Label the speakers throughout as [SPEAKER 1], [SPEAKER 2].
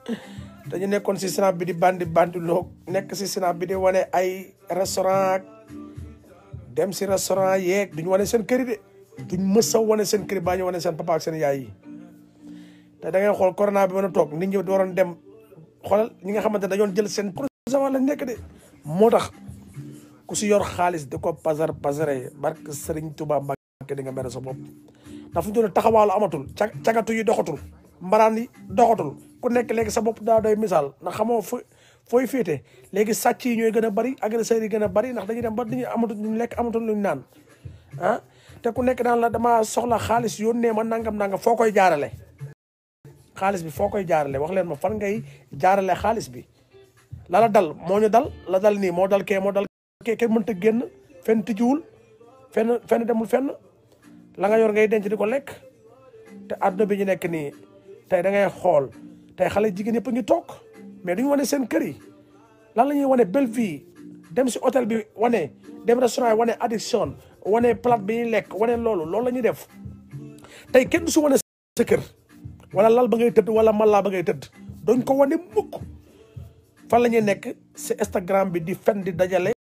[SPEAKER 1] dañu nekkoon si snap bi di bandi bandi loog nekk si snap bi di wane ay restaurant dem si restaurant yeeg duñu wane seen kër yi de duñ mës a wane seen kër yi baa ñu wane seen papa ak seen yaay yi te da ngay xool corona bi mën a toog nit ñi waroon dem xoolal ñi nga xamante ne dañoon jël seen projet wala nekk de moo tax ku si yor xaalis di ko pasar pasare barke Serigne Touba Mbacke di nga mere sa bopp ndax fu ñu doon taxawaalu amatul ca cagatu yi doxatul mbaraan yi doxatul ku nekk léegi sa bopp daa doy misaal ndax xamoo fo fooy féete léegi sàcc yi ñooy gën a bari agresseurs yi gën a bari ndax dañuy dem ba dañuy amatul luñ lekk amatul luñ naan ah te ku nekk daan la dama soxla xaalis yónnee ma nangam nangam foo koy jaarale xaalis bi foo koy jaarale wax leen ma fan ngay jaarale xaalis bi la la dal moo ñu dal la dal nii moo dal kee moo dal kee kenn mënta génn fenn tijjiwul fenn fenn demul fenn la nga yor ngay denc di ko lekk te àdduna bi ñu nekk nii tey da ngay xool tey xale jigéen yëpp a ngi toog mais duñu wane seen kër yi lan la ñuy wane belle vie dem si hôtel bi wane dem restaurant yi wane addiction wane plate bi ñuy lekk wane loolu loolu la ñuy def tey kenn du si wane sa kër wala lal ba ngay tëdd wala mala ba ngay tëdd doñ ko wane mukk fan la ñuy nekk si Instagram bi di fen di dajale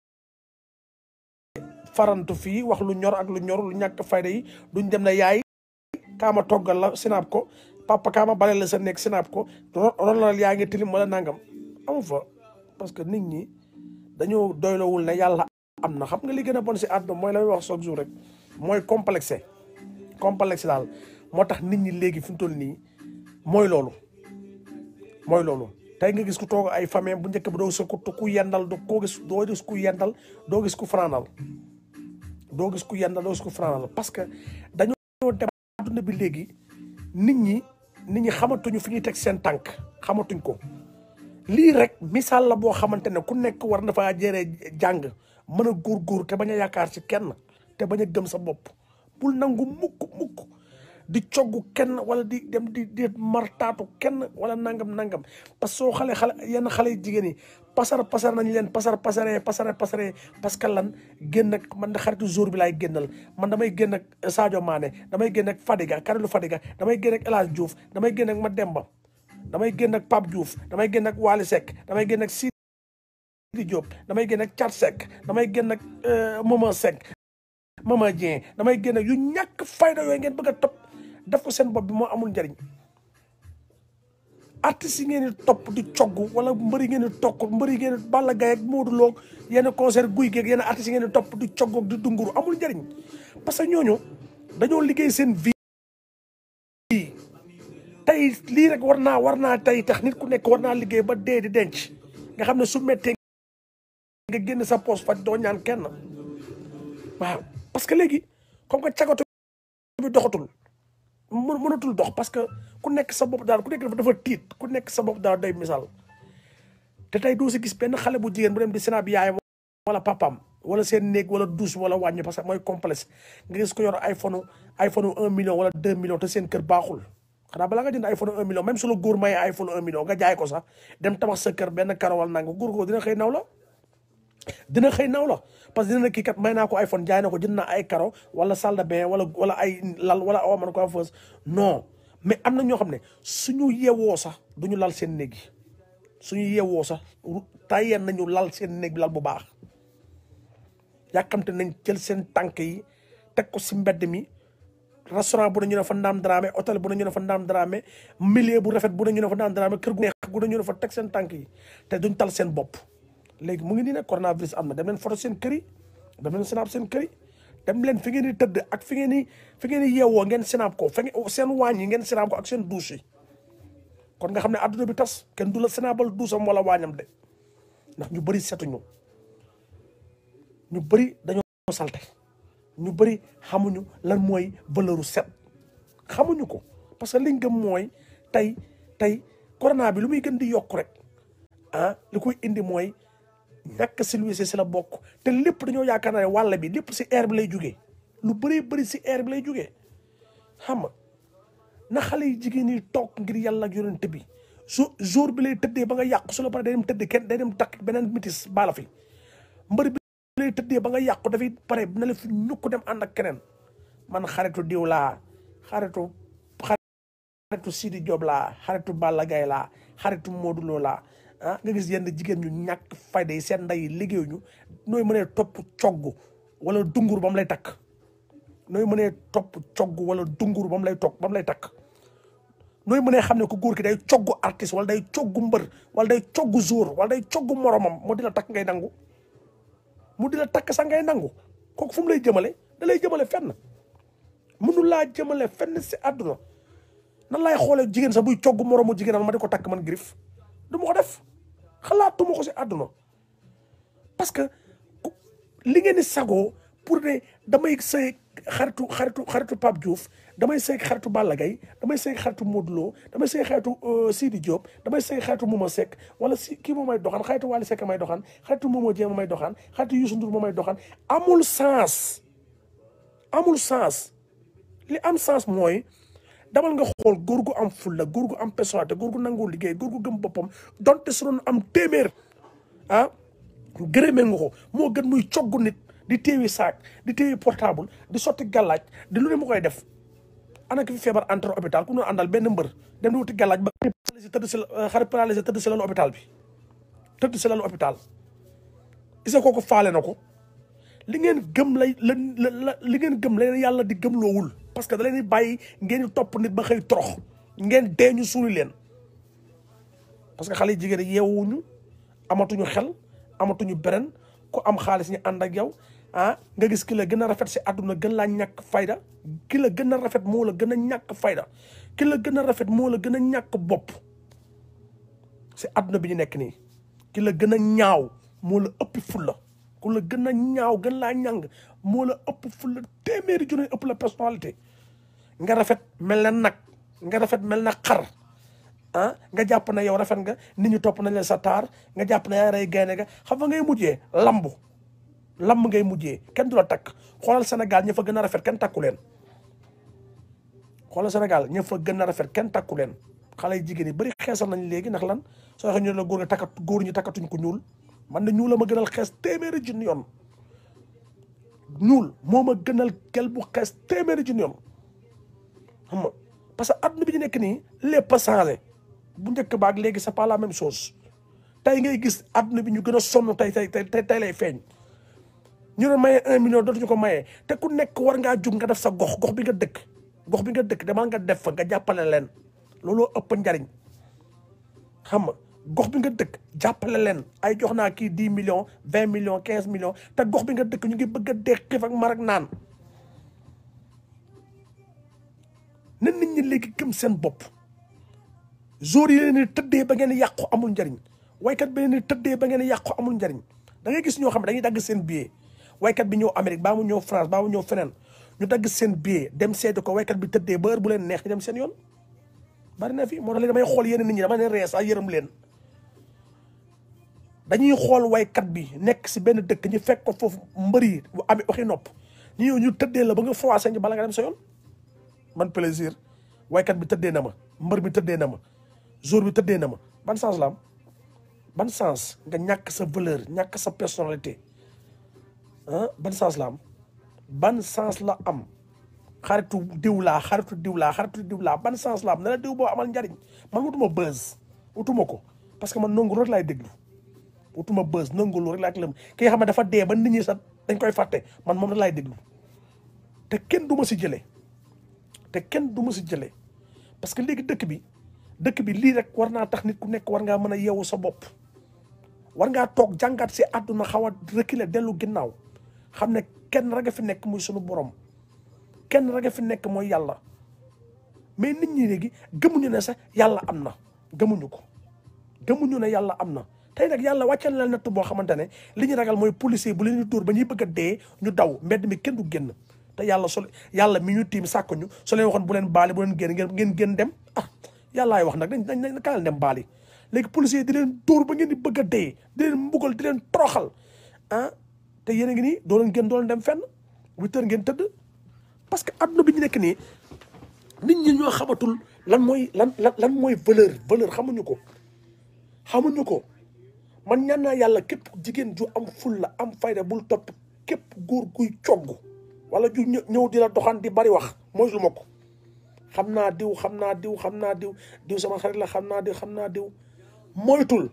[SPEAKER 1] farantu fii wax lu ñor ak lu ñor lu ñàkk fayda yi duñ dem na yaay kaama toggal la sinaab ko papa kaama bale la sa nekk sinaab ko ronal yaa ngi tilim wala nangam amu fa parce que nit ñi dañoo doylowul ne yàlla am na xam nga li gën a bon si àdduna mooy la may wax chaque jour rek mooy complexé complexe daal moo tax nit ñi léegi fi mu toll nii mooy loolu mooy loolu tey nga gis ku toog ay famille bu njëkk bi doo gis ku ku yendal do koo gis doo gis ku yendal doo gis ku fanaanal doo gis ku yendal doo gis ku fanaanal parce que dañoo dem àdduna bi léegi nit ñi nit ñi xamatuñu fi ñuy teg seen tànk xamatuñ ko lii rek misaal la boo xamante ne ku nekk war na faa jëree jàng mën a góorgóor te bañ a yaakaar ci kenn te bañ a gëm sa bopp bul nangu mukk mukk di coggu kenn wala di dem di di martaatu kenn wala nangam nangam parce que soo xale xale yenn xale jigéen yi pasar pasar nañ leen pasar pasaree pasare pasaree parce que lan génn ak man da xaritu jour bi laay génnal man damay génn ak Sadio Mané damay génn ak Fadiga Karilu Fadiga damay génn ak El Hadj Diouf damay génn ak Mademba damay génn ak Pape Diouf damay génn ak Wali Seck damay génn ak Sidi Diop damay génn ak Thiat Seck damay génn ak Mama Seck Mama Dieng damay génn ak yu ñàkk fayda yooyu ngeen bëgg a topp def ko seen bopp bi moo amul njëriñ artistes yi ngeen di topp di cogg wala mbëri ngeen di tokk mbëri ngeen di Balla Gaye ak Modou Lo yenn concert guy geeg yenn artistes yi ngeen di topp di cogg ak di dunguru amul njëriñ parce que ñooñu dañoo liggéey seen vie tey lii rek war naa war naa tey tax nit ku nekk war naa liggéey ba dee di denc nga xam ne su mettee nga génn sa poche faj doo ñaan kenn waaw parce que léegi comme que cagatu bi doxatul mën mënatul dox parce que ku nekk sa bopp daal ku nekk dafa dafa tiit ku nekk sa bopp daal day misaal te tey doo si gis benn xale bu jigéen bu dem di sénat bi yaayam wala papam wala seen néeg wala douche wala wàññi parce que mooy complexe nga gis ko yor iPhone iPhone un million wala deux millions te seen kër baaxul xanaa balaa nga jënd iPhone un million même su la góor maye iPhone un million nga jaay ko sax dem tabax sa kër benn karo wala nanga góor ko dina xëy naw la dina xëy naw la parce que dina kii kat may naa ko iPhone jaay na ko jënd naa ay karo wala salle de bain wala wala ay lal wala awa man ko am fës non mais am na ñoo xam ne suñu yewoo sax duñu lal seen néeg yi suñu yewoo sax tàyyeen nañu lal seen néeg bi lal bu baax yàkkamte nañ jël seen tànk yi teg ko si mbedd mi restaurant bu ne ñu ne fa ndaam dramé hôtel bu ne ñu ne fa ndaam dramé milieu bu rafet bu ne ñu ne fa ndaam dramé kër gu neex gu ne ñu ne fa teg seen tànk yi te duñ tal seen bopp léegi mu ngi nii ne coronavirus am na dem leen photo seen kër yi dem leen snap seen kër yi dem leen fi ngeen di tëdd ak fi ngeen di fi ngeen di yeewoo ngeen snap ko fi seen waañ yi ngeen snap ko ak seen douche yi kon nga xam ne adduna bi tas kenn du la snapal douche am wala waañam de ndax ñu bëri setuñu ñu bëri dañoo salte ñu bëri xamuñu lan mooy valeuru set xamuñu ko parce que liñ gëm mooy tey tey corona bi lu muy gën di yokk rek ah li koy indi mooy ñàkk civilisé si la bokk te lépp dañoo yaakaar ne wàll bi lépp si air bi lay jugee lu bëree bëri si air bi lay jugee xam nga na xale yi jigéen ñi toog ngir yàlla ak yonent bi su jour bi lay tëddee ba nga yàqu su la pare day dem tëdd kenn day dem takk beneen mitis baala fi mbër bi lay tëddee ba nga yàqu dafay pare na la fi ñukk dem ànd ak keneen man xaritu diw laa xaritu xaritu Sidi Diop laa xaritu Balla Gaye laa xaritu Modou Lo laa ah nga gis yenn jigéen ñu ñàkk fayda yi seen ndey liggéeyu ñu nooy mënee topp cogg wala dungur ba mu lay takk nooy mënee topp cogg wala dungur ba mu lay toog ba mu lay takk nooy mënee xam ne ko góor ki day cogg artiste wala day cogg mbër wala day cogg jour wala day cogg moromam mu di la takk ngay nangu mu di la takk sax ngay nangu kooku fu mu lay jëmale da lay jëmale fenn mënu laa jëmale fenn si àdduna nan laay xoolee jigéen sax buy cogg moromu jigéenam ma di ko takk man griffe du ma ko def xalaatuma ko si àdduna parce que li ngeen di sagoo pour ne damay sëy xaritu xaritu xaritu Pape Diouf damay sëy xaritu Balla Gaye damay sëy xaritu Modou Lo damay sëy xaritu Sidi Diop damay sëy xaritu Mouma Seck wala si kii moo may doxaan xaritu Wally Seck may doxaan xaritu Momo Dieng moo may doxaan xaritu Youssou Ndour moo may doxaan amul sens amul sens li am sens mooy damal nga xool góor gu am fulla góor gu am personnalité góor gu nangoo liggéey góor gu gëm boppam donte su doon am téeméer ah gërëmee nga ko moo gën muy cogg nit di téewi saak di téewi portable di sotti gàllaaj di lu ne mu koy def ana ki fi feebar entre hôpital ku ñu àndal benn mbër dem di wuti gàllaaj ba paralysé tëdd si xarit paralysé tëdd si lalu hôpital bi tëdd si lalu hôpital isa kooku faale na ko li ngeen gëm lay la la li ngeen gëm la yàlla di gëm loowul parce que da leen di bàyyi ngeen di topp nit ba xëy torox ngeen dee ñu suuli leen parce que xale yi jigéen yeewuñu amatuñu xel amatuñu beren ku am xaalis ñu ànd ak yow ah nga gis ki la gën a rafet si àdduna gën laa ñàkk fayda ki la gën a rafet moo la gën a ñàkk fayda ki la gën a rafet moo la gën a ñàkk bopp si àdduna bi ñu nekk nii ki la gën a ñaaw moo la ëpp fulla ku la gën a ñaaw gën laa ñàng moo la ëpp fulla téeméeri junne ëpp la personnalité nga rafet mel na nag nga rafet mel na xar ah nga jàpp na yow rafet nga nit ñi topp nañ la sa taar nga jàpp na yaa rey gaynde nga xam nga ngay mujjee lambu lamb ngay mujjee kenn du la takk xoolal Sénégal ña fa gën a rafet kenn takku leen xoolal Sénégal ña fa gën a rafet kenn takku leen xale yu jigéen yi bëri xeesal nañ léegi ndax lan soo waxee ñu ne la góor nga takkat góor ñi takkatuñ ko ñuul man na ñuul la ma gënal xees téeméeri junni yoon ñuul moo ma gënal gel bu xees téeméeri junni yoon xam nga parce que adduna bi ñu nekk nii lépp a changé bu njëkk baag léegi c'est pas la même chose tey ngay gis adduna bi ñu gën a sonn tey tey tey tey lay feeñ ñu ne maye un million dootuñu ko maye te ku nekk war ngaa jug nga def sa gox gox bi nga dëkk gox bi nga dëkk demal nga def fa nga jàppale leen looloo ëpp njariñ xam nga gox bi nga dëkk jàppale leen ay jox naa kii dix millions vingt millions quinze millions te gox bi nga dëkk ñu ngi bëgg a dee xiif ak mar ak naan na nit ñi léegi gëm seen bopp jour yi leen di tëddee ba ngeen yàqu amul njariñ waykat bi leen di tëddee ba ngeen yàqu amul njariñ da ngay gis ñoo xam ne dañuy dagg seen billet waykat bi ñëw Amérique baa mu ñëw France baa mu ñëw feneen ñu dagg seen billet dem seeti ko waykat bi tëddee ba heure bu leen neex ñu dem seen yoon bari na fi moo tax léegi damay xool yenn nit ñi dama leen rees ak yërëm leen dañuy xool waykat bi nekk si benn dëkk ñu fekk ko foofu mbër yi bu amee waxi nopp ñu ñëw ñu tëddee la ba nga froissé ñu bala nga dem sa yoon man plaisir waykat bi tëddee na ma mbër bi tëddee na ma jour bi tëddee na ma ban sens la am ban sens nga ñàkk sa valeur ñàkk sa personnalité ah ban sens la am ban sens la am xaritu diw laa xaritu diw laa xaritu diw laa ban sens la am ne la diw boo amal njariñ man wutuma buzz wutuma ko parce que man nangu rek laay déglu wutuma buzz nangu rek laay lëm ki nga xam ne dafa dee ba nit ñi sax dañ koy fàtte man moom rek laay déglu te kenn du ma si jëlee te kenn du ma si jëlee parce que léegi dëkk bi dëkk bi lii rek war naa tax nit ku nekk war ngaa mën a yeewu sa bopp war ngaa toog jàngat si àdduna xaw a reculer dellu ginnaaw xam ne kenn rek a fi nekk muy sunu borom kenn rek a fi nekk mooy yàlla mais nit ñi léegi gëmuñu ne sax yàlla am na gëmuñu ko gëmuñu ne yàlla am na tey nag yàlla wàccal na natt boo xamante ne li ñu ragal mooy policier bu leen di dóor ba ñuy bëgg a dee ñu daw mbedd mi kenn du génn te yàlla so yàlla mi ñu tiim sàkk ñu so leen waxoon bu leen baali bu leen génn ngeen ngeen génn dem ah yàllaay wax nag dañ dañ dañ kaa leen dem baali léegi policier di leen dóor ba ngeen di bëgg a dee di leen mbugal di leen toroxal ah te yéen a ngi nii doo leen génn doo leen dem fenn huit heures ngeen tëdd parce que adduna bi ñu nekk nii nit ñi ñoo xamatul lan mooy lan lan lan mooy valeur valeur xamuñu ko xamuñu ko man ñaan naa yàlla képp jigéen ju am fulla am fayda bul topp képp góor guy cogg wala ju ñëw di la doxaan di bari wax mooy lu ma ko xam naa diw xam naa diw xam naa diw diw sama xarit la xam naa diw xam naa diw moytul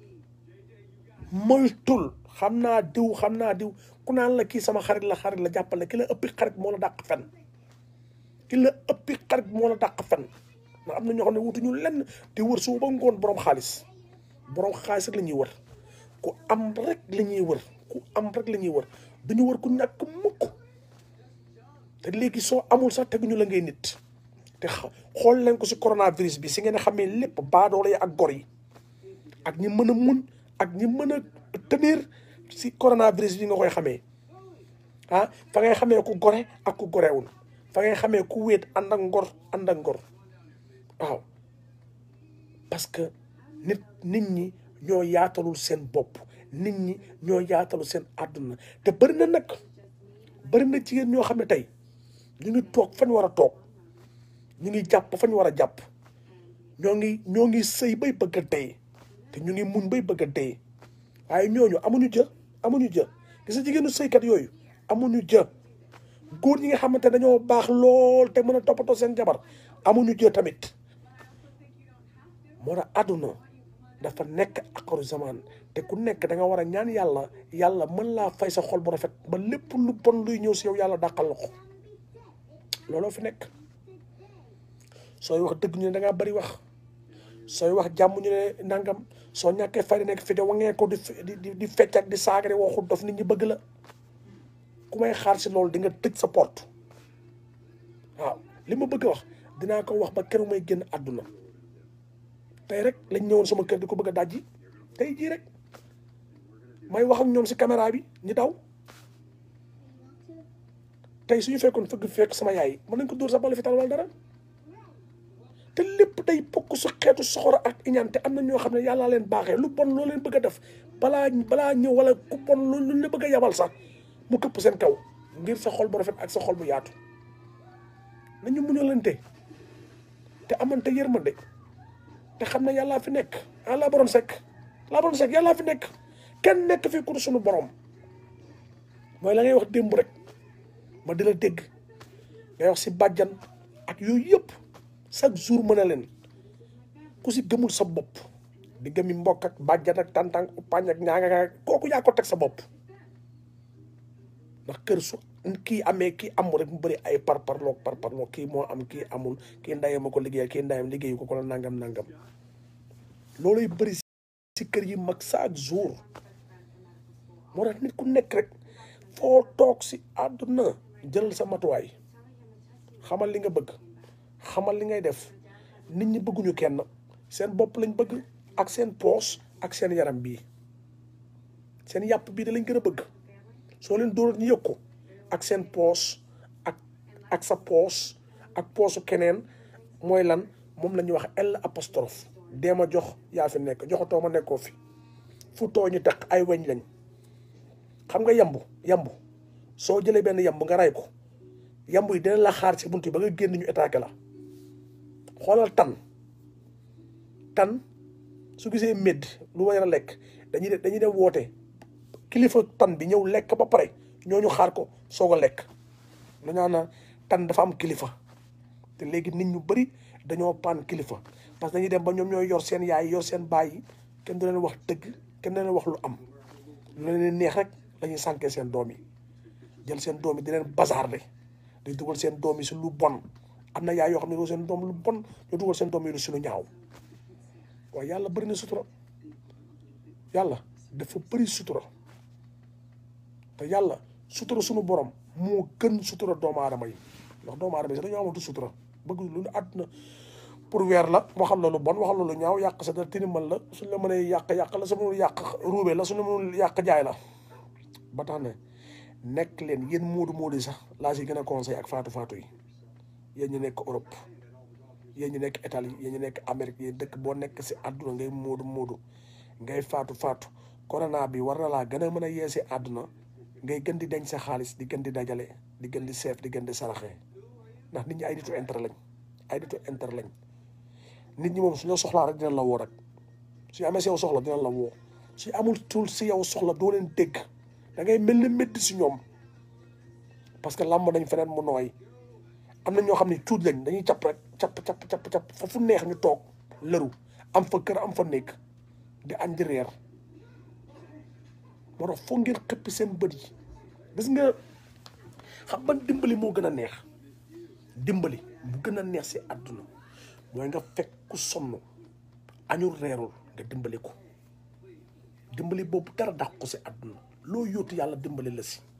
[SPEAKER 1] moytul xam naa diw xam naa diw ku naan la kii sama xarit la xarit la jàppale ki la ëppi xarit moo la dàq fen ki la ëppi xarit moo la dàq fen ndax am na ñoo xam ne wutuñu lenn di wër suba ba ngoon borom xaalis borom xaalis rek la ñuy wër ku am rek la ñuy wër ku am rek la ñuy wër duñu wër ku ñàkk mukk te léegi soo amul sax teguñu la ngay nit te xool leen ko si coronavirus bi si ngeen xamee lépp baadoolo yi ak gor yi ak ñi mën a mun ak ñi mën a tenir si coronavirus bi nga koy xamee ah fa ngay xamee ku gore ak ku gorewul fa ngay xamee ku wéet ànd ak ngor ànd ak ngor waaw parce que nit nit ñi ñoo yaatalul seen bopp nit ñi ñoo yaatalul seen àdduna te bëri na nag bëri na jigéen ñoo xam ne tey ñu ngi toog fañ war a toog ñu ngi jàpp fañ war a jàpp ñoo ngi ñoo ngi sëy bay bëgg a dee te ñu ngi muñ bay bëgg a dee waaye ñooñu amuñu jë amuñu jë gis nga jigéenu sëykat yooyu amuñu jë góor ñi nga xamante dañoo baax lool te mën a toppatoo seen jabar amuñu jë tamit moo tax àdduna dafa nekk akaru zaman te ku nekk da nga war a ñaan yàlla yàlla mën laa fay sa xol bu rafet ba lépp lu bon luy ñëw si yow yàlla dàqal la ko looloo fi nekk sooy wax dëgg ñu ne da ngaa bari wax sooy wax jàmm ñu ne nangam soo ñàkkee fay nekk fi de wangee ko di di di fecc ak di saagare waxu dof nit ñi bëgg la ku may xaar si loolu di nga tëj sa porte waaw li ma bëgg a wax dinaa ko wax ba keroog may génn àdduna tey rek lañ ñëwoon sama kër di ko bëgg a dajji tey jii rek may wax ak ñoom si caméra bi ñu daw tey suñu fekkoon fëgg fekk sama yaay mën nañ ko dóor sa bala fi tal wala dara te lépp day bokk su xeetu soxora ak iñaan te am na ñoo xam ne yàllaa leen baaxee lu bon loo leen bëgg a def balaa balaa ñëw wala ku bon lu luñ la bëgg a yabal sax mu këpp seen kaw ngir sa xol bu rafet ak sa xol bu yaatu nañu muñalante te amante yërmande te xam ne yàllaa fi nekk ah laa borom sekk laa borom sekk yàllaa fi nekk kenn nekk fi ku suñu borom mooy la ngay wax démb rek ma di la dégg ngay wax si bàjjan ak yooyu yëpp chaque jour mën a leen ku si gëmul sa bopp di gëmi mbokk ak bàjjan ak tàntang uppañ ak ñaanga kooku yaa ko teg sa bopp ndax kër su kii amee kii amul rek mu bëri ay par parloo par parloo kii moo am kii amul kii ndayam ma ko liggéey kii ndayam liggéeyu ko ko la nangam nangam looluy bëri si kër yi mag chaque jour moo tax nit ku nekk rek foo toog si àdduna jëlal sa matuwaay xamal li nga bëgg xamal li ngay def nit ñi bëgguñu kenn seen bopp lañ bëgg ak seen poos ak seen yaram bii seen yàpp bii da lañ gën a bëgg soo leen dóor ñu yëg ko ak seen poos ak ak sa poos ak poosu keneen mooy lan moom la ñuy wax L apostrophe dee ma jox yaa fi nekk joxatoo ma nekkoo fi fu too ñu tax ay weñ lañ xam nga yambu yambu soo jëlee benn yambu nga ray ko yambu yi dina la xaar ci bunt yi ba nga génn ñu étaqué la xoolal tan tan su gisee médd lu war a lekk dañuy dem dañuy dem woote kilifa tan bi ñëw lekk ba pare ñooñu xaar ko soog a lekk dañaa na tan dafa am kilifa te léegi nit ñu bëri dañoo paan kilifa parce que dañuy dem ba ñoom ñooy yor seen yaay yor seen baay yi kenn du leen wax dëgg kenn du leen wax lu am lu leen neex rek lañuy sànkee seen doom yi jël seen doom yi di leen bazarde di dugal seen doom yi si lu bon am na yaay yoo xam ne seen doom lu bon ñu dugal seen doom yi si lu ñaaw waaye yàlla bëri na sutura yàlla dafa bëri sutura te yàlla sutura suñu borom moo gën sutura doomu aadama yi ndax doomu aadama yi sax dañoo amatu sutura bëgg lu ne àdduna pour weer la waxal la lu bon waxal la lu ñaaw yàq sa dara tinimal la suñ la mënee yàq yàq la su mënul yàq ruube la suñu mënul yàq jaay la ba tax ne nekk leen yéen moodu moodu yi sax laa si gën a conseil ak faatu faatu yi yéen ñu nekk Europe yéen ñu nekk Italie yéen ñu nekk Amérique yéen dëkk boo nekk si àdduna ngay moodu moodu ngay faatu faatu corona bi war na laa gën a mën a yee si àdduna ngay gën di denc sa xaalis di gën di dajale di gën di seef di gën di saraxee ndax nit ñi ay nitu intérêt lañ ay nitu intérêt lañ nit ñi moom su ñu soxlaa rek dinañ la woo rek su amee si yow soxla dinañ la woo su amul tul si yow soxla doo leen dégg da ngay mel ni métti si ñoom parce que làmb nañ feneen mu nooy am na ñoo xam ne tuut lañ dañuy jàpp rek capp capp capp capp fa fu neex ñu toog lëru am fa kër am fa nekk di añ di reer moo tax foog ngeen xëppi seen bët yi gis nga xam ban dimbali moo gën a neex dimbali bu gën a neex si àdduna mooy nga fekk ku sonn añul reerul nga dimbali ko dimbali boobu dara dàq ko si àdduna loo yóotu yàlla dimbali la si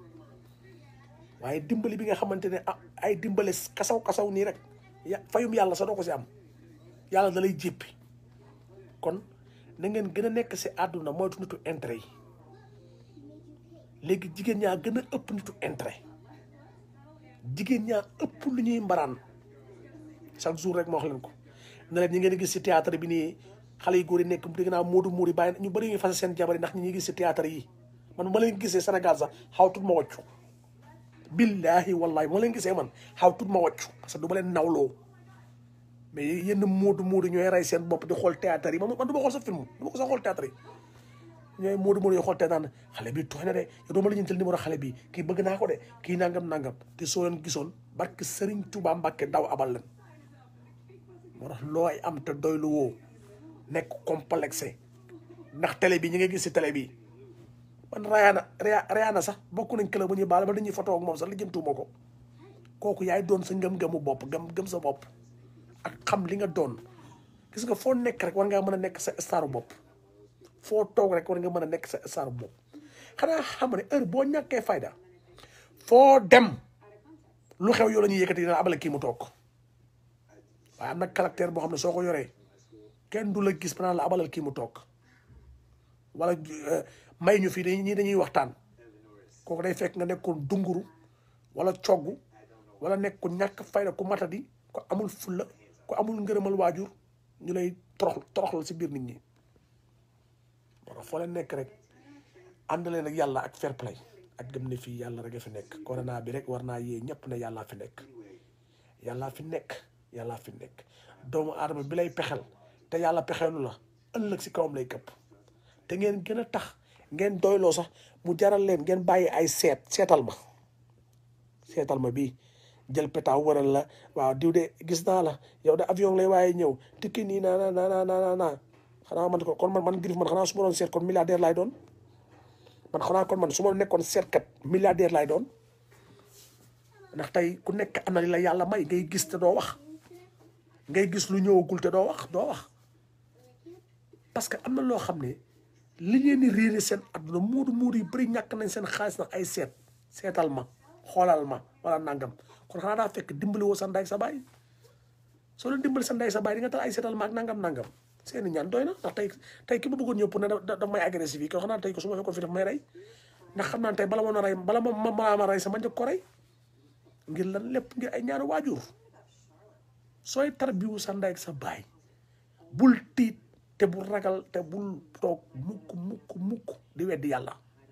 [SPEAKER 1] waaye dimbali bi nga xamante ne ah ay dimbale kasaw kasaw nii rek ya fayum yàlla sa doo ko si am yàlla da lay jéppi kon na ngeen gën a nekk si àdduna moytu nitu intérêt yi léegi jigéen ñaa gën a ëpp nitu intérêt jigéen ñaa ëpp lu ñuy mbaraan chaque jour rek ma wax leen ko ne leen ñi ngeen gis si théâtre bi nii xale yu góor yi nekk dégg naa moodu muur yi bàyyi ñu bëri ñuy fase seen jabar yi ndax ñi ñuy gis si théâtre yi man ma leen gisee Sénégal sax xaw tut ma wàccu billahi wallahi moo leen gisee man xaw tut ma wàccu parce que du ma leen nawloo mais yenn moodu moodu ñooy rey seen bopp di xool théâtre yi man man du ma xool sa film du ma ko sax xool théâtre yi ñooy moodu moodu yoo xool théâtre naan xale bi tooy na de yow doo ma la ñeental numéro xale bi kii bëgg naa ko de kii nangam nangam te soo leen gisoon barke Serigne Touba Mbacke daw abal leen moo tax looy am te doylu woo nekk complexé ndax télé bi ñi nga gis si télé bi man Rihanna Rihanna sax bokk nañ club bu ñuy baal ba dañuy photo ak moom sax li jëm tuuma ko kooku yaay doon sa ngëm-ngëmu bopp gëm gëm sa bopp ak xam li nga doon gis nga foo nekk rek war ngaa mën a nekk sa staru bopp foo toog rek war nga mën a nekk sa staru bopp xanaa xam ne heure boo ñàkkee fayda foo dem lu xew yoo la ñuy yëkkati dina abale kii mu toog waaye am na caractère boo xam ne soo ko yoree kenn du la gis ba naan la abalal kii mu toog wala may ñu fii dañuy ñii dañuy waxtaan kooku day fekk nga nekkoon dunguru wala cogg wala nekk ku ñàkk fayda ku matadi ku amul fulla ku amul ngërëmal waajur ñu lay torox toroxal si biir nit ñi wala foo leen nekk rek ànd leen ak yàlla ak fair play ak gëm ne fii yàlla rek a fi nekk corona bi rek war naa yee ñëpp ne yàllaa fi nekk yàllaa fi nekk yàllaa fi nekk doomu aadama bi lay pexel te yàlla pexeelu la ëllëg si kawam lay këpp te ngeen gën a tax ngeen doyloo sax mu jaral leen ngeen bàyyi ay seet seetal ma seetal ma bii jël pétaaw waral la waaw diw de gis naa la yow de avion lay waaye ñëw tikki nii naa naa naa naa naa xanaa man ko kon man man Griff man xanaa su ma doon seet kon milliardaire laay doon man xanaa kon man su ma nekkoon seetkat milliardaire laay doon ndax tey ku nekk am na li la yàlla may ngay gis te doo wax ngay gis lu ñëwagul te doo wax doo wax parce que am na loo xam ne li ngeen di réere seen adduna muudu muudu yu bëri ñàkk nañ seen xaalis nag ay seet seetal ma xoolal ma wala nangam kon xanaa daa fekk dimbali woo sa ndey sa baay soo leen dimbali sa ndey sa baay di nga tal ay seetal ma ak nangam nangam seeni ñaan doy na ndax tey tey ki ma bëggoon ñëw pour ne da may agressif yi ko xanaa tey ko su ma fekkoon fi daf may rey ndax xam naa tey bala ma na rey bala ma ma ma rey sama njëkk ko rey ngir lan lépp ngir ay ñaanu waajur sooy tarbiwu sa ndey ak sa baay bul tiit te bul ragal te bul toog mukk mukk mukk di weddi yàlla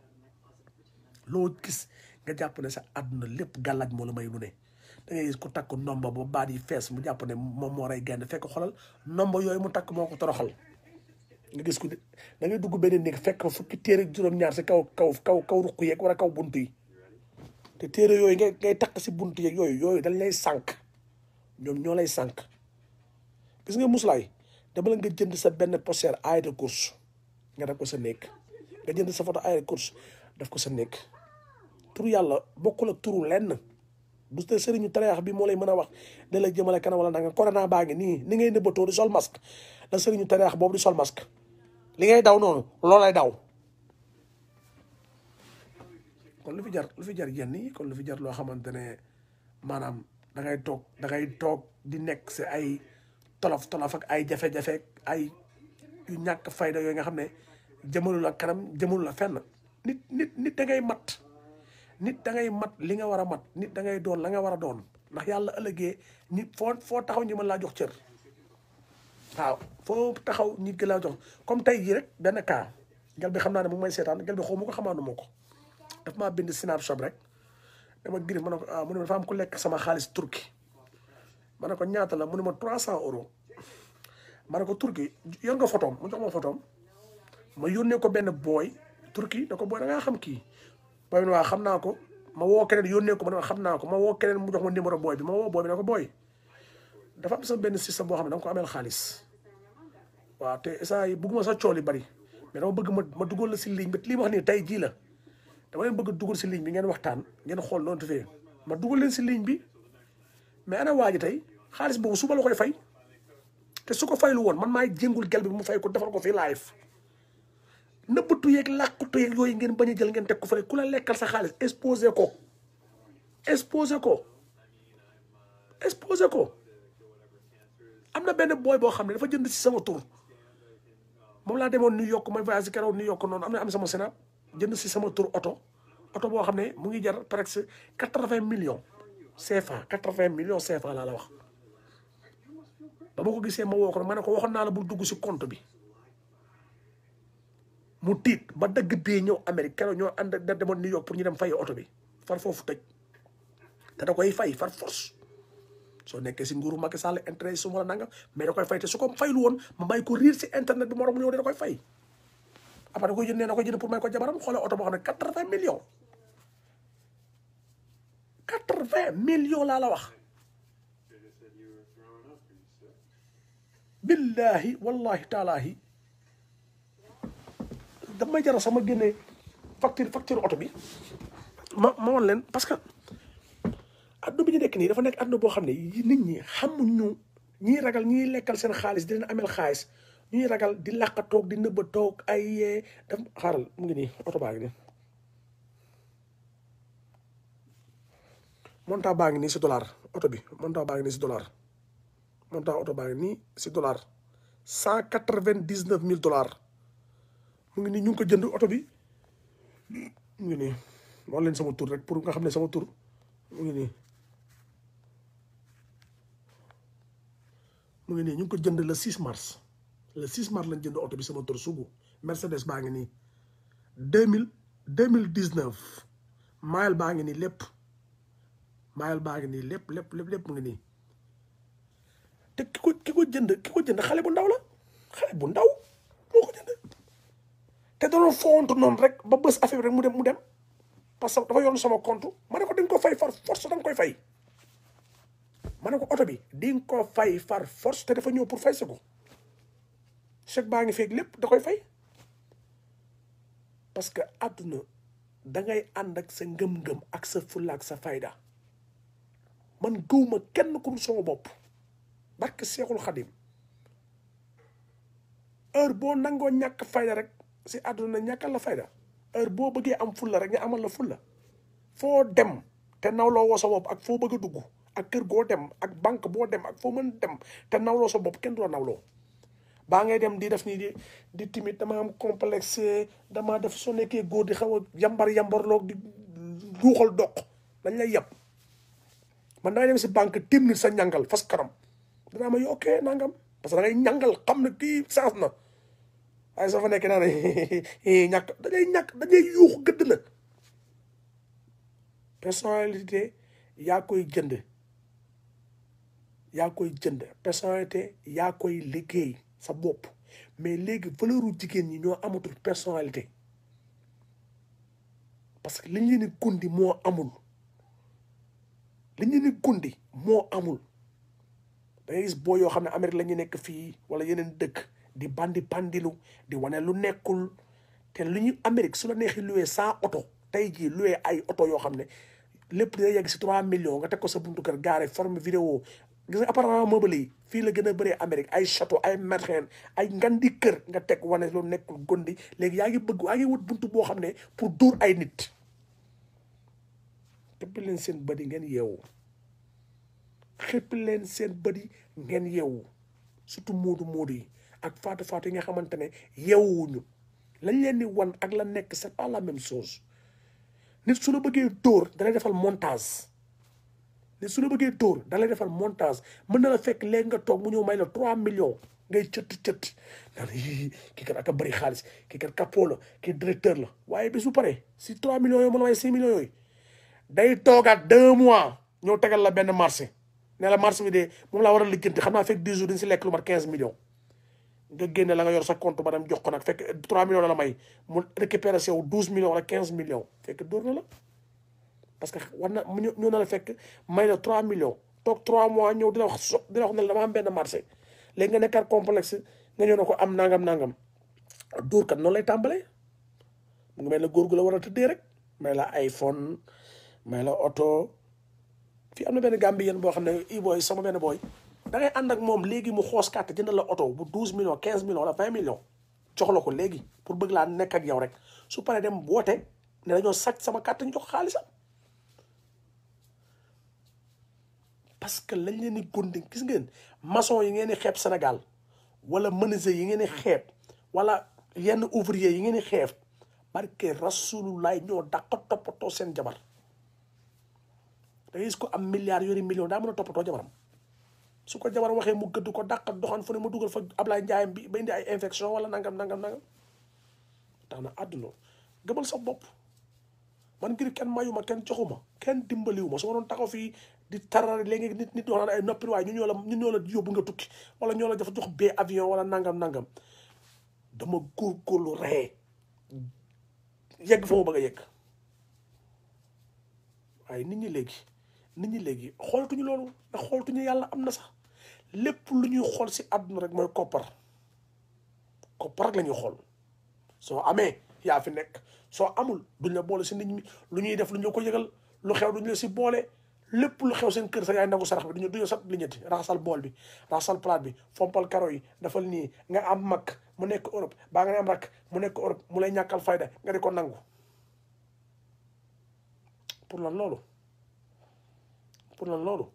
[SPEAKER 1] loo gis nga jàpp ne sa àdduna lépp gàllaaj moo la may lu ne da ngay gis ku takk nomba ba baat yi fees mu jàpp ne moom moo rey gaynde fekk xolal nomba yooyu mu takk moo ko toroxal nga gis ko da ngay dugg benn néeg fekk fukki téere juróom-ñaar si kaw kaw kaw kaw ruq yeeg wala kaw bunt yi te téere yooyu ngay ngay takk si bunt yeeg yooyu yooyu dañ lay sànq ñoom ñoo lay sànq gis nga muslaay dama la nga jënd sa benn poster ayata course nga def ko sa néeg nga jënd sa photo ayata course def ko sa néeg turu yàlla bokkul ak turu lenn du te sëriñu tareex bi moo lay mën a wax da lay jëmale kanam wala nanga corona baa ngi nii ni ngay nëbbatoo di sol masque la sëriñu tareex boobu di sol masque li ngay daw noonu loolay daw kon lu fi jar lu fi jar yenn yi kon lu fi jar loo xamante ne maanaam da ngay toog da ngay toog di nekk si ay tolof tolof ak ay jafe-jafe ay yu ñàkk fayda yooyu nga xam ne jëmalu la kanam jëmalu la fenn nit nit nit da ngay mat nit da ngay mat li nga war a mat nit da ngay doon la nga war a doon ndax yàlla ëllëgee nit foo foo taxaw ñi mën laa jox cër waaw foo taxaw nit gi laa jox comme tey jii rek benn cas gel bi xam naa ne mu may seetaan gel bi xaw ma ko xamaanu ma ko daf maa bind snapshot rek dama Griff ma ne ko ah mu ne ma dafa am ku lekk sama xaalis turki ma ne ko ñaata la mu ne ma trois cent euros ma ne ko turki yor nga photoom mu jox ma photoom ma yónnee ko benn booy turki da ko booy da ngaa xam kii booy bi waa xam naa ko ma woo keneen yónnee ko ma ne xam naa ko ma woo keneen mu jox ma numéro booy bi ma woo booy bi ne ko booy dafa am sa benn système boo xam ne da nga ko ameel xaalis waaw te saa yi bugguma sa cool yi bari mais dama bëgg ma ma dugal la si ligne bi lii ma wax nii tey jii la dama leen bëgg dugal si ligne bi ngeen waxtaan ngeen xool noonu tefee ma dugal leen si ligne bi mais ana waa ji tey xaalis boobu suba la koy fay te su ko faylu woon man maay jéngul gel bi mu fay ko defal ko fii live nëbbatu yeeg làqutu yeeg yooyu ngeen bañ a jël ngeen teg ko fële ku la lekkal sa xaalis exposé ko exposé ko exposé ko am na benn booy boo xam ne dafa jënd si sama tur moom laa demoon New York may voyage keroog New York noonu am na am sama sénat jënd si sama tur oto oto boo xam ne mu ngi jar presque quatre-vingts millions CFA quatre-vingts millions CFA laa la wax ba ma ko gisee ma woo ko ma ne ko waxoon naa la bul dugg si compte bi mu tiit ba dagg bee ñëw Amérique keroog ñoo ànd da demoon New York pour ñu dem fay oto bi far foofu tëj te da koy fay far force soo nekkee si nguuru Macky Sall intérêt su ma la nangam mais da koy fay te su ko faylu woon ma may ko riir si internet bi moo mu ñëw de da koy fay après da koy jënd nee na koy jënd pour may ko jabaram xoolee oto boo xam ne quatre-vingts millions quatre-vingts millions laa la wax billahi wallahi taalaahi damay jaral sama génnee facture facture oto bi ma ma woon leen parce que adduna bi ñu nekk nii dafa nekk adduna boo xam ne nit ñi xamuñu ñiy ragal ñiy lekkal seen xaalis di leen amel xaalis ñuy ragal di làqa toog di nëbba toog ay yee daf xaaral mu ngi nii oto baa ngi nii montant baa ngi nii si dollar oto bi montant baa ngi nii si dollar montant oto baa ngi nii si dollar cent quatre-vingt-dix-neuf mille dollars mu ngi nii ñu ngi ko jënd oto bi mu ngi nii wax leen sama tur rek pour nga xam ne sama tur mu ngi nii mu ngi nii ñu ngi ko jënd le 6 mars le 6 mars lañ jënd oto bi sama tur sugu Mercedes baa ngi nii deux mille deux mille dix neuf mile baa ngi nii lépp mile baa ngi nii lépp lépp lépp lépp mu ngi nii te ki ko ki ko jënd ki ko jënd xale bu ndaw la xale bu ndaw moo ko jënd te danoon fontu noonu rek ba bës affaire bi rek mu dem mu dem parce que dafa yoon sama compte ma ne ko di nga ko fay far force da nga koy fay ma ne ko oto bi di nga ko fay far force te dafa ñëw pour fay si ko chèque baa ngi feeg lépp da koy fay parce que àdduna da ngay ànd ak sa ngëm-ngëm ak sa fulla ak sa fayda man gëwma kenn ku dul sama bopp barke Seexul Xadim heure boo nangoo ñàkk fayda rek si àdduna ñàkkal la fayda heure boo bëggee am fulla rek nga amal la fulla foo dem te nawloo woo sa bopp ak foo bëgg a dugg ak kër goo dem ak banque boo dem ak foo mën dem te nawloo sa bopp kenn du la nawloo baa ngay dem di def nii di di timide dama am complexe dama def soo nekkee góor di xaw a yambar yambarloog di duuxal doq dañ lay yab man dangay dem si banque tim nit sa ñàngal fas kanam danaa ma yokkee nangam parce que da ngay ñàngal xam ne kii saas na waaye soo fa nekkee naa ne ñàkk dañuy ñàkk dañuy yuux gëdd la personnalité yaa koy jënd yaa koy jënd personnalité yaa koy liggéey sa bopp mais léegi valeuru jigéen ñi ñoo amatul personnalité parce que li ñu ni gundi moo amul li ñu ni gundi moo amul da ngay gis boo yoo xam ne Amérique la ñu nekk fii wala yeneen dëkk di bandi bandilu di wane lu nekkul te lu ñu Amérique su la neexee loué saa oto tey jii loué ay oto yoo xam ne lépp dina yegg si trois millions nga teg ko sa buntu kër gaare forme vidéo gis nga appartement meuble yi fii la gën a bëree Amérique ay château ay merxeen ay ngandi kër nga teg wane lu nekkul gondi léegi yaa ngi bëgg yaa ngi wut buntu boo xam ne pour dóor ay nit xëppi leen seen bëdi ngeen yeewu xëppi leen seen bëdi ngeen yeewu surtout moodu moodu yi ak faatu faatu yi nga xamante ne yeewuñu lañ leen di wan ak la nekk c'est pas la même chose nit su la bëggee dóor dalay defal montage nit su la bëggee dóor dalay defal montage mën na la fekk léegi nga toog mu ñëw may la trois millions ngay cëtt cëtt naan kii kat ak a bëri xaalis kii kat capot la kii directeur la waaye bis bu pare si trois millions yooyu mën la may six millions yooyu day toogaat deux mois ñëw tegal la benn marché ne la marché bi de moom laa war a lijjanti xam naa fekk dix jours dañ si lekk lu mat quinze millions nga génne la nga yor sa compte ba dem jox ko nag fekk 3 millions la la may mu récupéré si yow 12 millions wala 15 millions fekk dóor na la parce que war na ñoo na la fekk may la 3 millions toog trois mois ñëw di la wax so di la wax ne dama am benn marché léegi nga nekkaat complexe nga ñëw ne ko am nangam nangam dóor kat noonu lay tàmbalee mu ngi mel ne góor gu la war a tëddee rek may la iPhone may la oto fii am na benn Gambien boo xam ne i booy sama benn booy da ngay ànd ak moom léegi mu xoos carte jënd la oto bu douze millions quinze millions wala vingt millions jox la ko léegi pour bëgg laa nekk ak yow rek su paree dem woote ne dañoo sàcc sama carte ñu jox xaalisam parce que lañ leen di gondi gis ngeen maçon yi ngeen di xeeb Sénégal wala menuisier yi ngeen di xeeb wala yenn ouvrier yi ngeen di xeeb barke rasulullah ñoo dàq toppatoo seen jabar da ngay gis ko am milliard yori million daa mën a toppatoo jabaram su ko jabar waxee mu gëdd ko dàq doxaan fu ne mu dugal fa Ablaye Ndiaye bi ba indi ay infection wala nangam nangam nangam tax na àdduna gëmal sa bopp man ngir kenn mayuma kenn joxuma kenn dimbaliwuma su ma doon taxaw fii di tarar léegi nit nit wax naan ay noppi waaye ñu ñoo la ñu ñoo la yóbbu nga tukki wala ñoo la dafa jox bee avion wala nangam nangam dama góorgóorlu ree yegg fa ma bëgg a yegg waaye nit ñi léegi nit ñi léegi xoolatuñu loolu ndax xoolatuñu yàlla am na sax lépp lu ñuy xool si àdduna rek mooy koppar koppar rek la ñuy xool soo amee yaa fi nekk soo amul duñ la boole si nit ñi lu ñuy def lu ñu ko yëgal lu xew duñ la si boole lépp lu xew seen kër sa yaay nangu sarax bi duñu duñu sat li ñetti raxasal bool bi raxasal plate bi fompal karo yi dafal nii nga am mag mu nekk Europe baa nga am rak mu nekk Europe mu lay ñàkkal fayda nga di ko nangu pour lan loolu pour lan loolu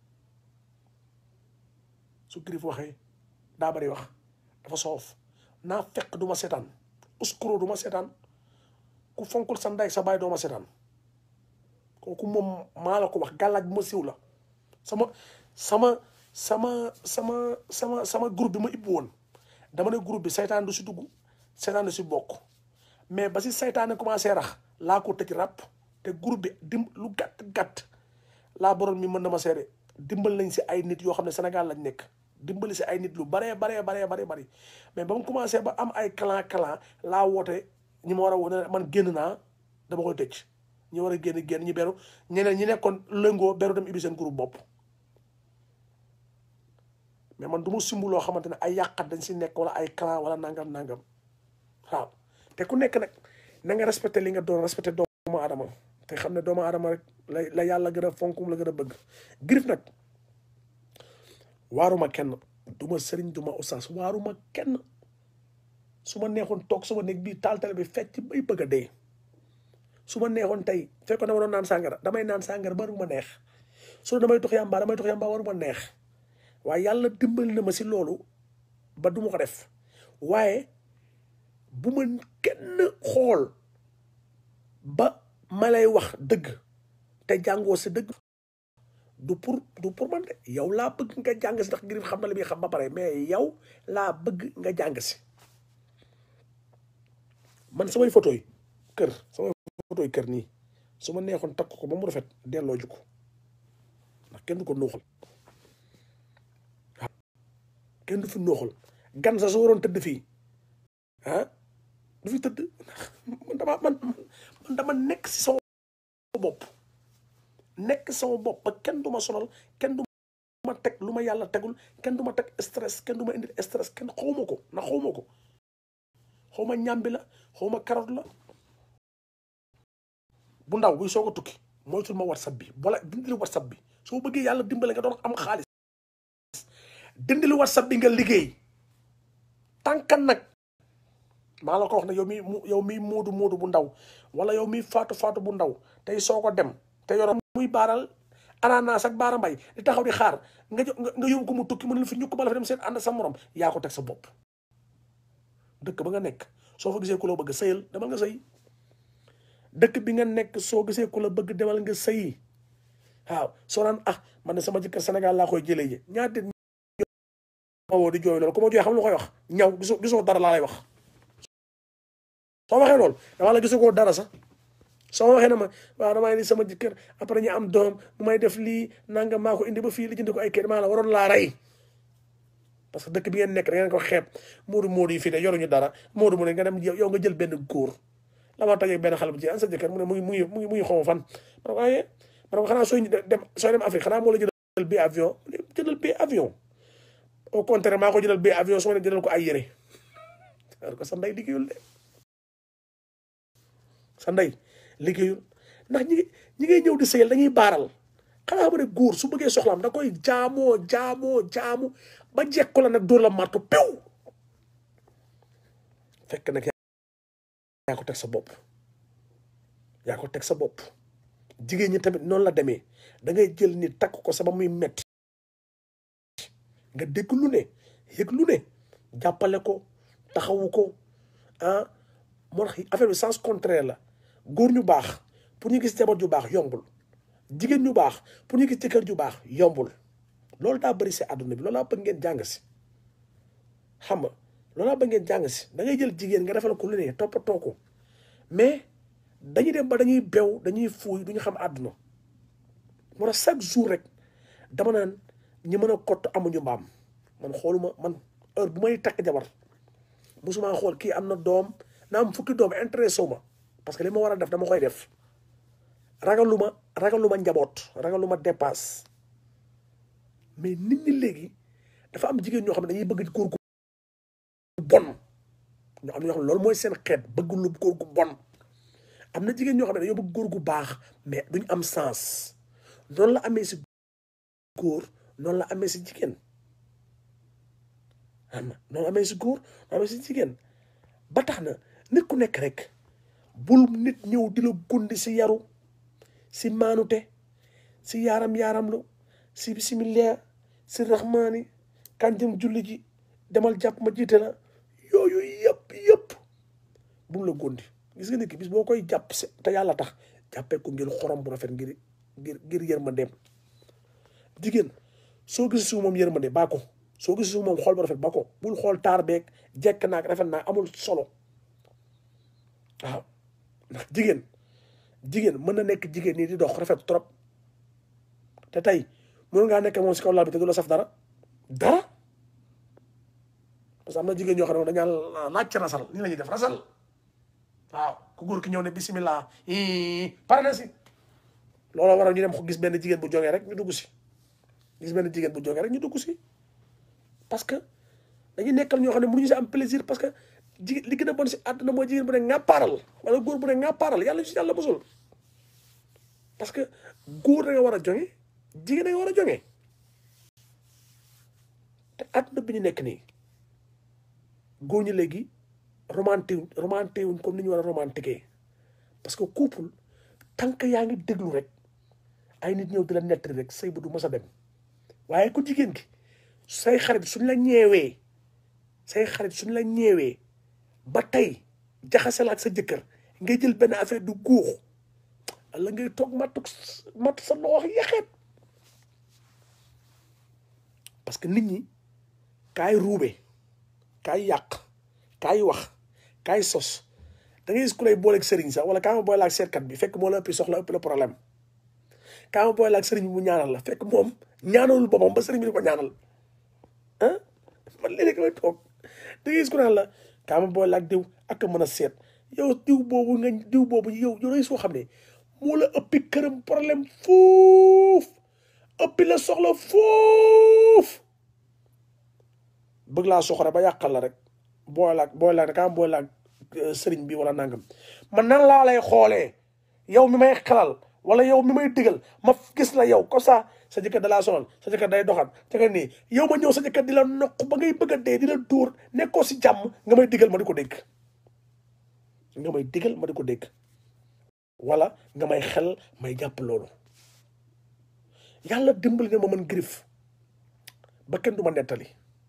[SPEAKER 1] su Griff waxee daa bari wax dafa soof naa fekk du ma seetaan uskuro du ma seetaan ku fonkul sa ndey sa baay doo ma seetaan kooku moom maa la ko wax gàllaaj bu ma siw la sama sama sama sama sama sama groupe bi ma ibbi woon dama ne groupe bi saytaan du si dugg saytaan du si bokk mais ba si saytaane commencé rax laa ko tëj ràpp te groupe bi dim lu gàtt gàtt laa borom mi mën na ma seede dimbal nañ si ay nit yoo xam ne Sénégal lañ nekk dimbali si ay nit lu baree baree baree baree bari mais ba mu commencé ba am ay clan clan laa woote ñi ma war a wone man génn naa dama koy tëj ñi war a génn génn ñi beru ñeneen ñi nekkoon lëngoo beru dem ibbi seen groupe bopp mais man du ma simbu loo xamante ne ay yàqat dañ si nekk wala ay clan wala nangam nangam waaw te ku nekk nag na nga respecté li nga doon respecté doomu aadama te xam ne doomu aadama rek la la yàlla gën a fonkum la gën a bëgg Griff nag waaruma kenn du ma sëriñ du ma oustaz waaruma kenn su ma neexoon toog suma néeg bii taal tale bi fecc bay bëgg a dee su ma neexoon tey fekkoon dama doon naan sàngara damay naan sàngara ba ma neex su damay tox yàmbaa damay tox yàmbaa waruma neex waaye yàlla dimbali na ma si loolu ba du ma ko def waaye bu ma kenn xool ba ma lay wax dëgg te jàngoo si dëgg du pour du pour man de yow laa bëgg nga jàng si ndax Griff xam na li muy xam ba pare mais yow laa bëgg nga jàng si man samay photo yi kër samay photo yi kër nii su ma neexoon takk ko ba mu rafet delloo ju ko ndax kenn du ko nuuxal waaw kenn du fi nuuxal gan sa su waroon tëdd fii ah du fi tëdd man dama man man dama nekk si sama bopp nekk sama bopp ba kenn du ma sonal kenn du ma teg lu ma yàlla tegul kenn du ma teg stress kenn du ma indi stress kenn xawma ko na xawma ko xawma ñàmbi la xawma carotte la bu ndaw buy soog a tukki moytul ma whatsapp bi wala dindili whatsapp bi soo bëggee yàlla dimbale nga doon am xaalis dindili whatsapp bi nga liggéey tànkan nag maa la ko wax ne yow mi yow mi moodu moodu bu ndaw wala yow mi faatu faatu bu ndaw tey soo ko dem te yoroon muy baaral ananas ak baara mbay di taxaw di xaar nga nga yóbbu ko mu tukki mu ne fi ñukk bala fa dem seen ànd sa morom yaa ko teg sa bopp dëkk ba nga nekk soo fa gisee ku la bëgg sëyal demal nga sëy dëkk bi nga nekk soo gisee ku la bëgg demal nga sëyi waaw soo naan ah man ne sama jëkkër Sénégal laa koy jëlee ji ñaata ma woo di jooy loolu ku ma jooy xam lu koy wax ñaw gisoo gisoo dara laa lay wax soo waxee loolu dama la gisoo koo dara sax soo waxee na ma waaw damay indi sama jëkkër après ñu am doom mu may def lii nanga maa ko indi ba fii li jënd ko ay kër maa la waroon laa rey parce que dëkk bi ngeen nekk da ngeen ko xeeb moodu moodu yi fii de yoruñu dara moodu mu ne nga dem yow nga jël benn góor la ma tajee benn xale bu ci an sa jëkkër mu ne mu ngi mu ngi mu ngi mu ngi xaw fan ma ne ko ayee ma ne ko xanaa sooy dem sooy dem Afrique xanaa moo la jël jëndal bi avion jëndal bi avion au contraire maa ko jëndal bi avion su ma ne jëndal ko ay yére ko sa ndey liggéeyul de sa ndey liggéeyul ndax ñi ñi ngay ñëw di sëyal dañuy baaral xanaa ma ne góor su bëggee soxlaam da koy jaamoo jaamoo jaamu ba jekko la nag dóor la marto pew fekk nag yaa ko teg sa bopp yaa ko teg sa bopp jigéen ñi tamit noonu la demee da ngay jël nit takk ko sama muy metti nga dégg lu ne yëg lu ne jàppale ko taxawu ko ah moo tax affaire bi sens contraire la góor ñu baax pour ñu gis jabar ju baax yombul jigéen ñu baax pour ñu gis jëkkër ju baax yombul loolu daa bëri si àdduna bi loolu laa bëgg ngeen jàng si xam nga loolu laa bëgg ngeen jàng si da ngay jël jigéen nga defal ko lu ne toppatoo ko mais dañuy dem ba dañuy bew dañuy fuuy du ñu xam àdduna moo tax chaque jour rek dama naan ñi mën a kott amuñu mbaam man xooluma man heure bu may takk jabar musuma xool kii am na doom na am fukki doom intéressé wu ma parce que li ma war a def dama koy def ragaluma ragaluma njaboot ragaluma dépasse mais nit ñi léegi dafa am jigéen ñoo xam ne dañuy bëgg góor gu bon ñoo am ñoo xam ne loolu mooy seen xeet bëgg lu góor gu bon am na jigéen ñoo xam ne dañoo bëgg góor gu baax mais duñ am sens noonu la amee si góor noonu la amee si jigéen am na noonu amee si góor noonu amee si jigéen ba tax na nit ku nekk rek bul nit ñëw di la gundi si yaru si maanute si yaaram yaaram lu si bisimilah si raxmaani kan jëm julli ji demal jàpp ma jiite la yooyu yëpp yëpp bu mu la gondi gis nga nit ki bis boo koy jàpp si te yàlla tax jàppee ko ngir xorom bu rafet ngir ngir ngir yërmandeem jigéen soo gis su moom yërmande baa ko soo gis su moom xool bu rafet ba ko bul xool taar beeg jekk naag rafet naag amul solo waaw ndax jigéen jigéen mën na nekk jigéen nii di dox rafet trop te tey mën ngaa nekk moom si kaw lal bi te du la saf dara dara parce que am na jigéen ñoo xam ne dañaa laaj ci rasal nii la ñuy def rasal waaw ku góor ki ñëw ne bisimilah pare na si looloo waral ñu dem gis benn jigéen bu jógee rek ñu dugg si gis benn jigéen bu jógee rek ñu dugg si parce que dañuy nekkal ñoo xam ne mënuñu si am plaisir parce que jigéen li gën a bon si àdduna mooy jigéen bu ne ŋàppaaral wala góor bu ne ŋàppaaral yàlla si yàlla mosul parce que góor da nga war a jonge jigéen da nga war a jonge te àdduna bi ñu nekk nii góor ñi léegi romanté romanté wuñ comme ni ñu war a romantiqué parce que couple tant que yaa ngi déglu rek ay nit ñëw di la nettali rek say bu du mës a dem waaye ku jigéen ki say xarit suñ la ñeewee say xarit suñ la ñeewee ba tey jaxase la ak sa jëkkër ngay jël benn affaire du guux la ngay toog matt matt sa loxo yaxeet parce que nit ñi kaay ruube kaay yàq kaay wax kaay sos da ngay gis ku lay booleeg sëriñ sax wala kaa ma boole ak seetkat bi fekk moo la ëppi soxla ëpp la problème kaa ma boole ak sëriñ bi mu ñaanal la fekk moom ñaanalul boppam ba sëriñ bi di ko ñaanal ah man léeg-léeg may toog da ngay gis ku naan la kaa ma boole ak diw ak a mën a seet yow diw boobu nga diw boobu yow yow day soo xam ne moo la ëppi këram problème fuuf ëppi la soxla fuuf bëgg laa soxore ba yàqal la rek booy laag booy laag kaa booy laag sëriñ bi wala nangam man nan laa lay xoolee yow mi may xelal wala yow mi may digal ma gis la yow comme ça sa jëkkër da laa sonal sa jëkkër day doxal jëkkër nii yow ma ñëw sa jëkkër di la noq ba ngay bëgg a dee di la dóor nekkoo si jàmm nga may digal ma di ko dégg nga may digal ma di ko dégg wala nga may xel may jàpp loolu yàlla dimbali na ma mën griffe ba kenn du ma nettali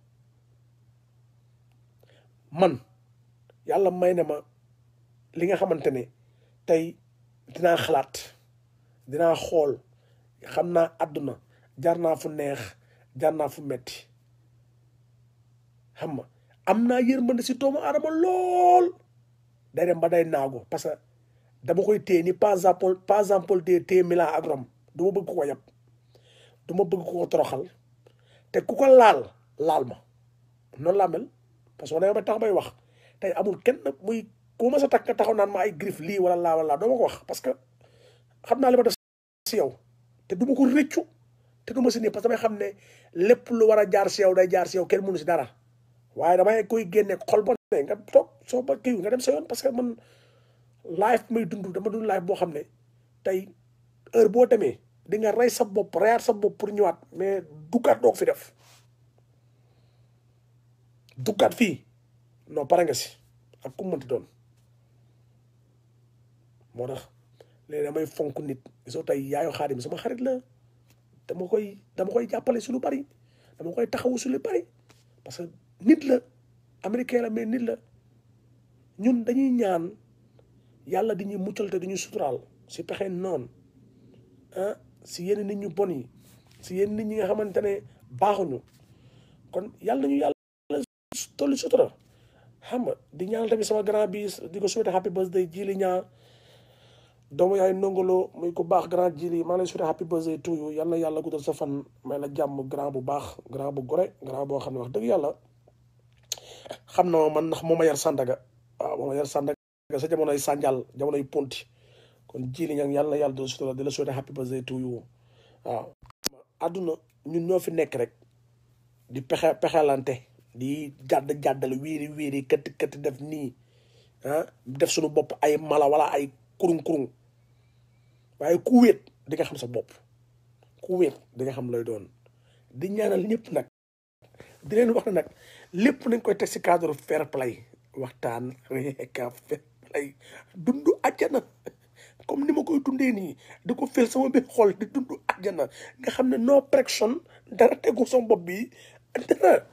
[SPEAKER 1] man yàlla may na ma li nga xamante ne tey dinaa xalaat dinaa xool xam naa àdduna jaar naa fu neex jaar naa fu metti xam nga am naa yërmande si doomu aadama lool day dem ba day naago parce que dama koy téye ni par exemple par exemple de téye Milan ak Rome du ma bëgg ko ko yab du ma bëgg ko ko toroxal te ku ko laal laal ma noonu laa mel parce que ma tax bay wax tey amul kenn muy ku ma sa takk nga taxaw naan ma ay griffe lii wala laa wala laa doo ma ko wax parce que xam naa li ma def si yow te du ma ko rëccu teguma si nii parce que damay xam ne lépp lu war a jaar si yow day jaar si yow kenn mënu si dara waaye damay koy génne xol ba ne nga toog soo ba kii nga dem sa yoon parce que man life may dund dama dund life boo xam ne tey heure boo demee di nga rey sa bopp reyaat sa bopp pour ñëwaat mais duggaat doo ko fi def duggaat fii non pare nga si ak ku mënti doon moo tax léegi damay fonk nit soo tey yaayu xaadim sama xarit la dama koy dama koy jàppale su lu bari dama koy taxawu su lu bari parce que nit la américain la mais nit la ñun dañuy ñaan yàlla di ñuy muccal te di ñu suturaal si pexe noonu ah si yenn nit ñu bon yi si yenn nit ñi nga xamante ne baaxuñu kon yàlla nañu yàlla tollu sutura xam nga di ñaan tamit sama grand bi di ko souhaité happy birthday jili ñaa doomu yaay nongolo muy ko baax grand jili maa lay souhaité happy birthday to you yal na yàlla guddal sa fan may la jàmm grand bu baax grand bu gore grand boo xam ne wax dëgg yàlla xam na ma man ndax moo ma yar Sandaga waaw moo ma yar Sandaga sa jamonoy Sanjal jamonoy Ponti kon jili ñaa yàlla na yàlla doon sutura di la souhaité happy birthday to you waaw àdduna ñun ñoo fi nekk rek di pexe pexelante di jàdd jàddal wiiri wiiri këtt këtt def nii ah def suñu bopp ay mala wala ay kurung kurung waaye ku wéet di nga xam sa bopp ku wéet di nga xam lay doon di ñaanal ñëpp nag di leen wax ne nag lépp nañ koy teg si cadre fair play waxtaan reeka fair play dund àjjana comme ni ma koy dundee nii di ko fel sama biir xol di dund àjjana nga xam ne no pression dara tegu sama bopp bi dara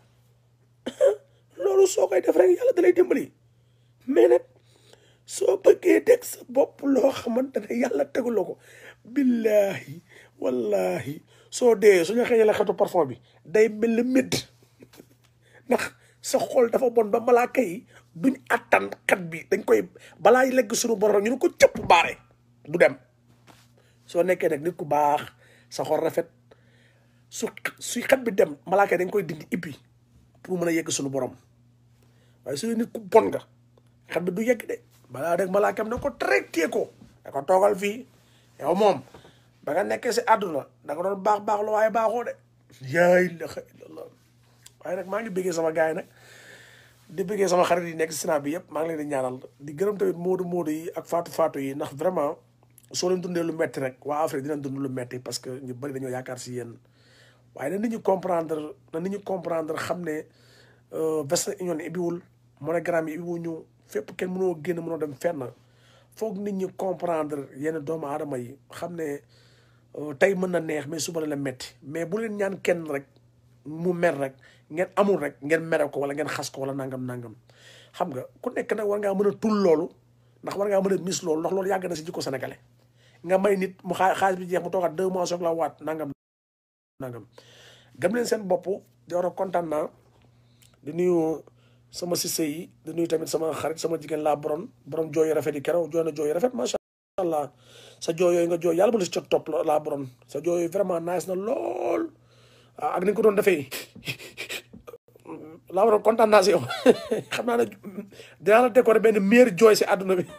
[SPEAKER 1] loolu soo koy def rek yàlla dalay dimbali mais nag soo bëggee teg sa bopp loo xamante ne yàlla teguloo ko billahi wallahi soo dee suñu xëyee la xetu parfum bi day mel ni médd ndax sa xol dafa bon ba malaaka yi duñ attan xat bi dañ koy balaa legg suñu borom ñu ne ko cëpp baare du dem soo nekkee nag nit ku baax sa xol rafet su suy xat bi dem malaaka yi dañ koy dindi ibbi pour mën a yegg suñu borom waaye su nit ku bon nga xat bi du yegg de balaa rek malaakam ne ko traité ko da ko toogal fii yow moom ba nga nekkee si àdduna da nga doon baax baax la waaye baaxoo de yaa ilaha illallah waaye nag maa ngi bëggee sama gars yi nag di bëggee sama xarit yi nekk si Sénat bi yëpp maa ngi leen di ñaanal di gërëm tamit moodu moodu yi ak faatu faatu yi ndax vraiment soo leen dundee lu metti rek waa Afrique dinañ dund lu metti parce que ñu bëri dañoo yaakaar si yéen waaye na nit ñu comprendre na nit ñu comprendre xam ne Western Union ibbiwul MoneyGram yi ibbiwul ñu fépp kenn mënoo génn mënoo dem fenn foog nit ñi comprendre yenn doomu aadama yi xam ne tey mën na neex mais suba la la metti mais bu leen ñaan kenn rek mu mer rek ngeen amul rek ngeen mere ko wala ngeen xas ko wala nangam nangam xam nga ku nekk nag war ngaa mën a tul loolu ndax war ngaa mën a mis loolu ndax loolu yàgg na si jikko sénégalais nga may nit mu xaa xaalis bi jeex mu toogaat deux mois soog la waat nangam nangam gëm leen seen bopp di war a kontaan naa di nuyu sama sise yi di nuyu tamit sama xarit sama jigéen laa borom borom jooy yu rafet yi keroog jooy na jooy yu rafet macha allah sa jooy yooyu nga jooy yàlla bu la si cot topp laa borom sa jooy yooyu vraiment nice na lool ak ni nga ko doon defee laa borom kontaan naa si yow xam naa ne dinaa la décorer benn meilleur jooy si àdduna bi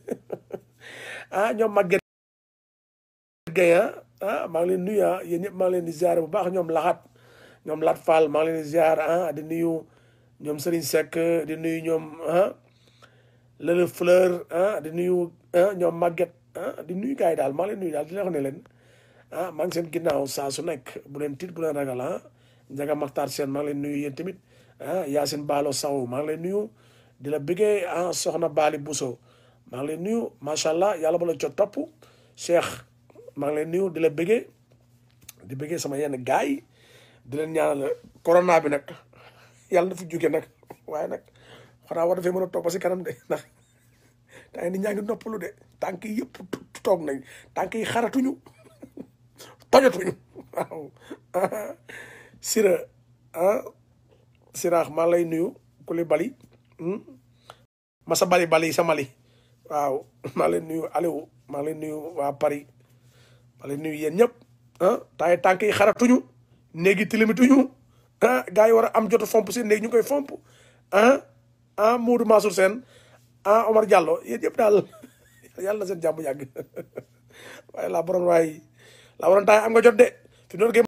[SPEAKER 1] ah ñoom Maguette Gueye ah maa ngi leen nuyu ah yéen ñëpp maa ngi leen di ziare bu baax ñoom laxat ñoom Lat Fall maa ngi leen di ziar ah di nuyu ñoom Serigne Seck di nuyu ñoom ah Lele Fleur ah di nuyu ah ñoom Maguette ah di nuyu gars yi daal maa ngi leen nuyu daal di leen wax ne leen ah maa ngi seen ginnaaw saa su nekk bu leen tiit bu leen ragal ah Njaga Maxtaar Seen maa ngi leen nuyu yéen tamit ah Yacine Baalo Sow maa ngi leen nuyu di la bëggee ah Soxna Bali Bousso maa ngi leen nuyu macha allah yàlla ba la co topp Cheikh maa ngi leen nuyu di la bëggee di bëggee sama yenn gars yi di leen ñaanal corona bi nag yàlla na fi jóge nag waaye nag xanaa war dafay mën a toog ba si kanam de ndax tay nit ñaa ngi noppalu de tànk yi yëpp toog nañ tànk yi xaratuñu tojatuñu waaw sira ah siraax maa lay nuyu kuli bali masa bali bali sa mali waaw maa leen nuyu Aliou maa leen nuyu waa Paris maa leen nuyu yéen ñëpp ah tay tànk yi xaratuñu néegi tilimituñu ah gars yi war a am jotu fomp si néegi ñu koy fomp ah ah Modou Mansour Sène ah Omar Diallo yéen ñëpp daal yàlla na seen jàmm yàgg waaye laa borom waaye laa borom taay am nga jot de fi noonu